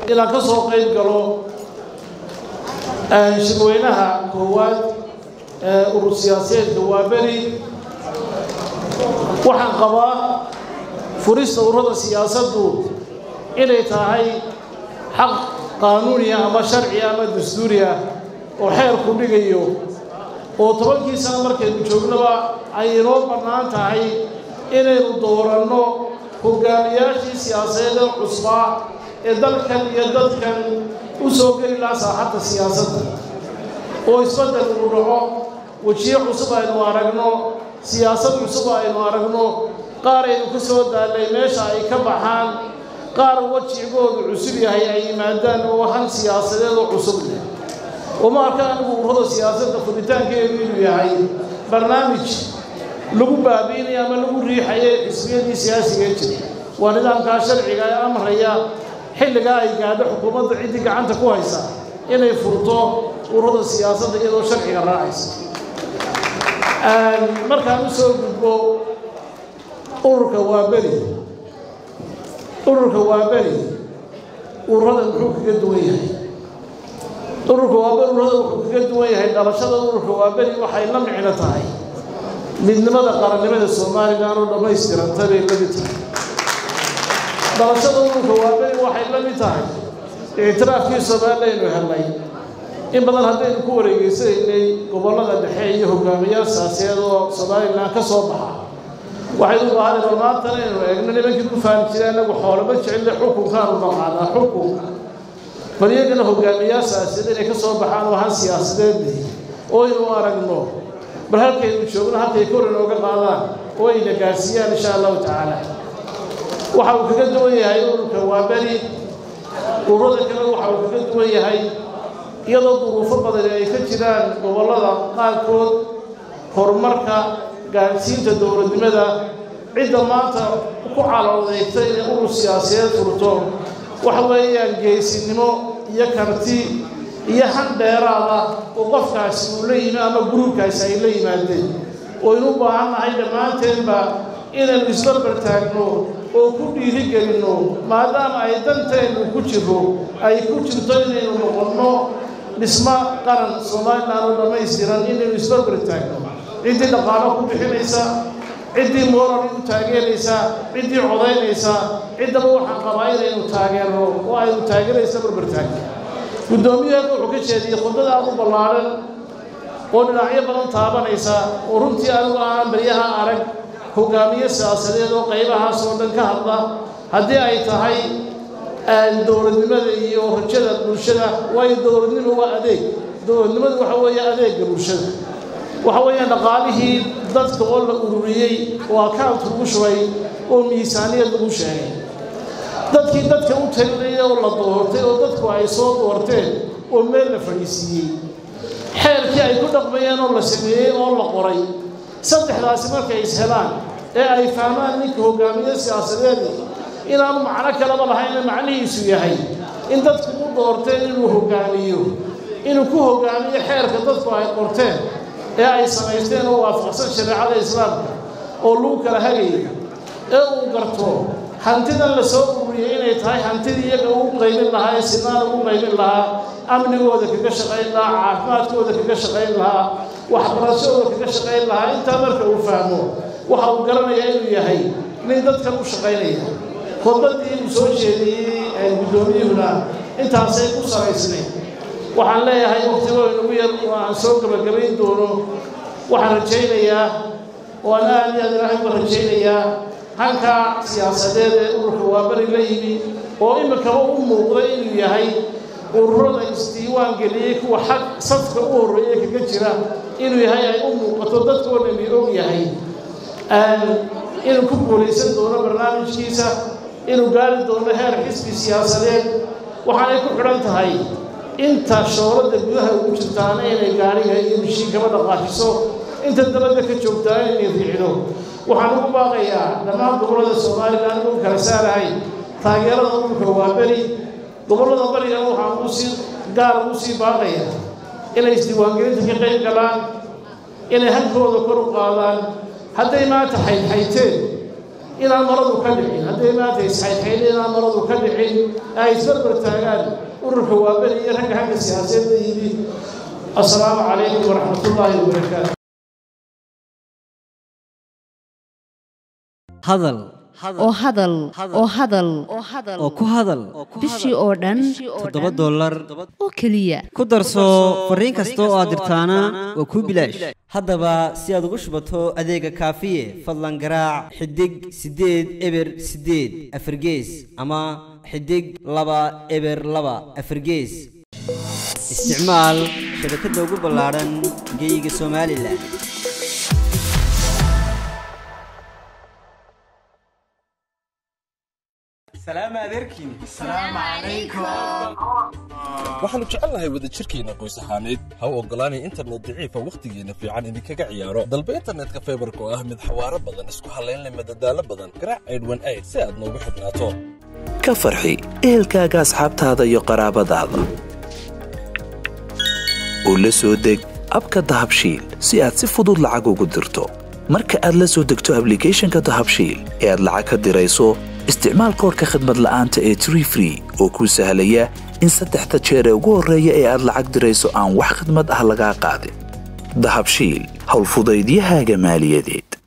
inaan ka soo qayb galo shirweynaha koowaad ee urur siyaasadeedka waa beri waxaan qabaa furista ururada siyaasaddu inay tahay xaq qaanuuniya ama sharciya ama dastuuriya oo xeerku dhigayo oo tobankii sano markaynu joognaba ay inoo bannaan tahay inaynu dooranno hogaamiyaashii siyaasadeeda cusbaa ee dalkan iyo dadkan u soo geli lahaa saaxadda siyaasadda oo isbeddel uu dhaco wejiyo cusub aynu aragno siyaasad cusub aynu aragno qaar aynu ka soo daallay meesha ay ka baxaan qaar wajigoodu cusub yahay ay yimaadaan oo han siyaasadeedoo cusub leh uma arka anigu ururada siyaasadda furitaankeedu inuu yahay barnaamij lagu baabi'inayo ama lagu riixayo xisbiyadii siyaasiga jira waa nidaamkaa sharciga ee amraya xilligaa ay gaadho xukuumadda ciddii gacanta ku haysa inay furto ururada siyaasadda iyadoo sharciga raacaysa markaan u soo gudbo ururka waa beri ururka waa beri ururada muxuu kaga duwan yahay ururka waa beri ururada wuxuu kaga duwan yahay dhalashada ururka waa beri waxay la micno tahay midnimada qarannimada somalilan oo dhammaystiranta bay la mid tahay dhalashada ururka waa beri waxay la mid tahay ictiraafkii somalilaynu helnay in badan haddaynu ku wareegeysanaynay gobollada dhexe iyo hogaamiyaal siyaasadeed oo somalilan ka soo baxa waxay u baahanay bal maantana inaynu eegno nimankii ku faani jira inagu xoolama jecelle xukunkaanu naqaanaa xukunka bal iyagana hogaamiyaal siyaasadeed inay ka soo baxaan oo han siyaasadeed leh oo aynu aragno bal halkaynu joogno halkay kor inooga qaadaan oo ayna gaarsiiyaan insha allahu tacaala waxa uu kaga duwan yahay ururka waa beri ururada kale waxa uu kaga duwan yahay iyadoo duruufo badan ay ka jiraan gobollada qaarkood horumarka gaarsiinta dowladnimada cidda maanta ku caloodeegta inay urur siyaasadeed furto waxa weeyaan geesinimo iyo karti iyo han dheeraada oo qofkaasi uu la yimi ama guruubkaasi ay la yimaadeen waynu u baahan nahay dhammaanteenba inaynu isbarbar taagno oo ku dhiirigelinno maadaama ay danteennu ku jiro ay ku jirto inaynu noqonno dhismo qaran somalilan oo dhammaystiran inaynu isbarbar taagno ciddii dhaqaalo ku bixinaysa ciddii moral u taageeraysa ciddii codaynaysa ciddaba waxaan qabaa inaynu taageerno oo aynu taageeraysa barbar taagno guddoomiyaheedu wuxuu ka jeediyey khudbada aad u ballaadhan oo dhinacyo badan taabanaysa oo runtii anigu aan baryaha arag hogaamiye siyaasadeed oo qaybahaas oo dhan ka hadla haddii ay tahay dowladnimada iyo rajada bulshada waayo dowladnimo waa adeeg dowladnimadu waxa weeye adeegga bulshada waxa weeyaan dhaqaalihii dadka oo la ururiyey oo account lagu shubay oo miisaaniyad lagu sheegay dadkii dadka u talinayay oo la doortay oo dadku ay soo doorteen oo meel la fadhiisiiyey xeerkii ay ku dhaqmayeen oo la sameeyey oo la qoray saddexdaasi markay is helaan ee ay fahmaan ninka hogaamiye siyaasadeedi inaanu macno kalaba lahayna macnihiisu yahay in dadku u doorteen inuu hogaamiyo inuu ku hogaamiyo xeerka dadku ay qorteen ee ay samaysteen oo waafaqsan shareecada islaamka oo lagu kala hagayo ee uu garto hantidan la soo ururiyey inay tahay hantidii iyaga ugu qaymin lahaa ee sinaan ugu qaymin lahaa amnigooda kaga shaqayn lahaa caafimaadkooda kaga shaqayn lahaa waxbarashadooda kaga shaqayn lahaa intaa marka uu fahmo waxa uu garanayaa inuu yahay nin dadkan u shaqaynaya khudbadii uu soo jeediyey guddoomiyuhuna intaasay ku saraysnay waxaan leeyahay waqtigoo inagu yar oo aan soo gabagabayn doono waxaan rajaynayaa oo aan aad iyo aad ilaahay uga rajaynayaa hankaa siyaasadeed ee ururka waabari la yimi oo iminkaba u muuqda inuu yahay ururada isdiiwaan geliyey kuwa xag safka u horreeya kaga jira inuu yahay ay u muuqato dadkoo dhami og yahay inuu ku guulaysan doono barnaamijkiisa inuu gaari doono heer xisbi siyaasadeed waxaanay ku xidhan tahay inta shooradda gudaha ugu jirtaana inay gaariga iyo mishiinkaba dhaqaajiso inta dabadda ka joogtaana inay riicdo waxaan ugu baaqayaa dhammaan gobollada somalilan ugu kala saarahay taageerada ururka waa beri gobollada barigana waxaan ugu sii gaar ugu sii baaqaya inay isdiiwaangelinta ka qayb galaan inay halkooda kor u qaadaan hadday maanta xaydxayteen inaan maradu ka dhicin hadday maanta isxayxayna inaan maradu ka dhicin ay isbarbar taagaan ururka waaberi iyo ragga xagga siyaasadda yimi assalaamu calaykum waraxmatullaahi wabarakaatu hadal oo hadal oo hadal oo ku hadal bishii oo dhan toddoba dollar oo keliya ku darso fariin kasta oo aad dirtaana waa kuu bilaash haddaba si aad ugu shubato adeega kaafiye fadlan garaac xidig siddeed eber siddeed afargees ama xidig laba eber laba afargees isticmaal shabakadda ugu ballaadhan geeyiga somalilan waxaannu jecelnahay wadajirkeenna qoys ahaaneed ha u oggolaanay internet daciifa wakhtigeenna fiican idinkaga ciyaaro dalba internetka faybarka oo ah mid xawaaro badan isku hallaynle madadaalo badan garaac aydhwan ayd si aad noogu xidhnaato ka farxi ehelkaaga asxaabtaada iyo qaraabadaada u la soo deg abka dahabshiil si aad si fudud lacag ugu dirto marka aad la soo degto ablicathonka dahabshiil ee aad lacag ka dirayso isticmaal koorka khadmad la'aanta ee tree free oo kuu sahlaya in saddexda jeer ee ugu horreeya ee aad lacag dirayso aan wax khidmad ah lagaa qaadin dahabshiil howlfudaydiyahaaga maaliyadeed